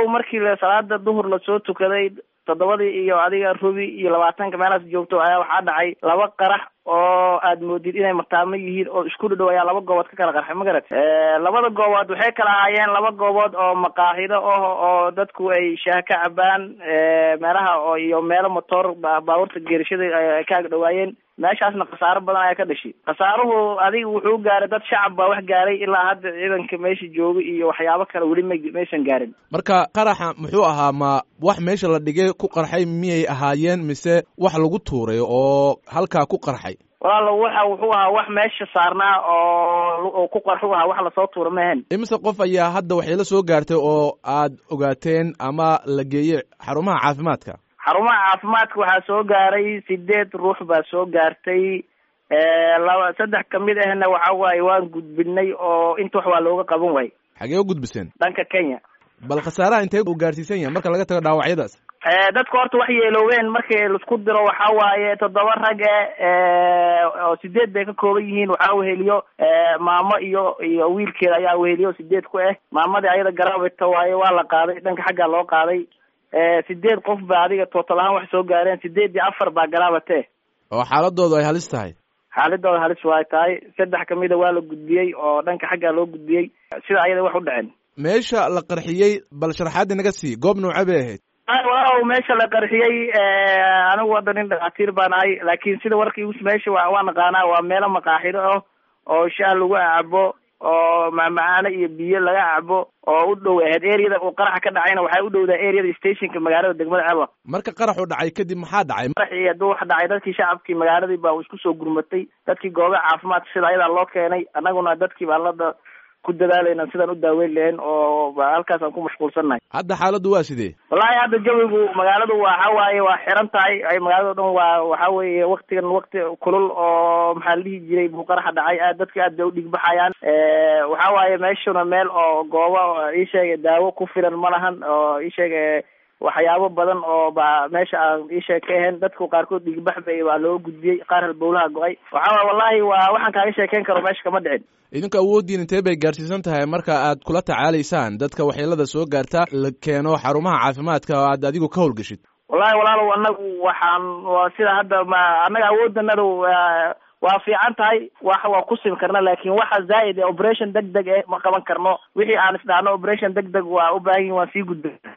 walaalow markii salaada duhur lasoo tukaday toddobadii iyo adiga rubi iyo labaatanka meelaas joogto ayaa waxaa dhacay laba qarax oo aad moodid inay mataamo yihiin oo isku dhadhow ayaa laba goobood ka kala qarxay ma garat labada goobood waxay kala ahaayeen laba goobood oo maqaaxido ah oo dadku ay shaah ka cabaan meelaha oo iyo meelo motor baabuurta geerishada ay ka ag dhawaayeen meeshaasna khasaaro badan ayaa ka dhashay khasaaruhu adiga wuxuu gaaray dad shacab baa wax gaaray ilaa hadda ciidanka meesha jooga iyo waxyaabo kale weli ma maysan gaarin marka qaraxa muxuu ahaa ma wax meesha la dhigay ku qarxay miyay ahaayeen mise wax lagu tuuray oo halkaa ku qarxay walaalo waxa wuxuu ahaa wax meesha saarnaa oo ku qarxu ahaa wax lasoo tuura mahen imise qof ayaa hadda waxay la soo gaartay oo aad ogaateen ama la geeyey xarumaha caafimaadka xarumaha caafimaadka waxaa soo gaaray sideed ruux baa soo gaartay laba saddex kamid ahna waxa waaye waan gudbinay oo inta wax waa looga qaban waayey xagee u gudbiseen dhanka kenya bal khasaaraha intee uu gaarsiisan yahay marka laga tago dhaawacyadaas dadka horta wax yeeloobeen markii laisku diro waxa waaye toddoba rag e oo sideed bay ka kooban yihiin waxaa weheliyo maamo iyo iyo wiilkeeda ayaa weheliyo sideed ku ah maamadii ayada garaabita waaye waa la qaaday dhanka xaggaa loo qaaday sideed qof ba adiga tootal ahaan wax soo gaareen sideed iyo afar baa garaabate oo xaaladoodu ay halis tahay xaaladooda halis waay tahay saddex kamida waa la gudbiyey oo dhanka xaggaa loo gudbiyey sida ayada wax u dhaceen meesha la qarxiyey bal sharaxaadii naga sii goob noocee bay ahayd waaw meesha la qarxiyey anigu hadda nin dhakhaatiir baan ahay laakiin sida warkii meesha wa waa naqaanaa waa meelo maqaaxido ah oo shaah lagu cabo oo macmacaano iyo biyo laga cabo oo u dhow ahayd areada uu qaraxa ka dhacayna waxay u dhowdaa areada stationka magaalada degmada ceba marka qaraxu dhacay kadib maxaa dhacay qaraxii hadduu wax dhacay dadkii shacabkii magaaladii baa isku soo gurmatay dadkii goobaha caafimaadka sida ayadaa loo keenay annaguna dadkii baa lada ku dadaalayna sidaan u daaweyn lahayn oo halkaas aan ku mashquulsannahay hadda xaaladdu waa sidee wallahi hadda jawigu magaaladu waxa waaye waa xiran tahay ay magaalada o dhan waa waxa weeye waktigan wakti kulul oo maxaa la dhihi jiray buu qaraxa dhacay aad dadka aad bay u dhigbaxayaan waxa waaye meeshuna meel oo goobo ii sheega daawo ku filan ma lahan oo ii sheega waxyaabo badan oo ba meesha aan iisheeg ka ahayn dadku qaarkood dhigbax bay waa loo gudbiyey qaar halbowlaha go-ay waxa wallahi waa waxaan kaaga sheekeyn karo meesha kama dhicin idinku awooddiin intee bay gaarsiisan tahay marka aad kula tacaalaysaan dadka waxyeelada soo gaarta la keeno xarumaha caafimaadka oo aad adigu ka howlgeshid wallahi walaalow anagu waxaan sida hadda ma annaga awooddanadu waa fiican tahay wax waa ku simi karna laakin waxa zaa'id operation deg deg eh ma qaban karno wixii aan isdhaano operation deg deg waa u baahan yihin waan sii gudbay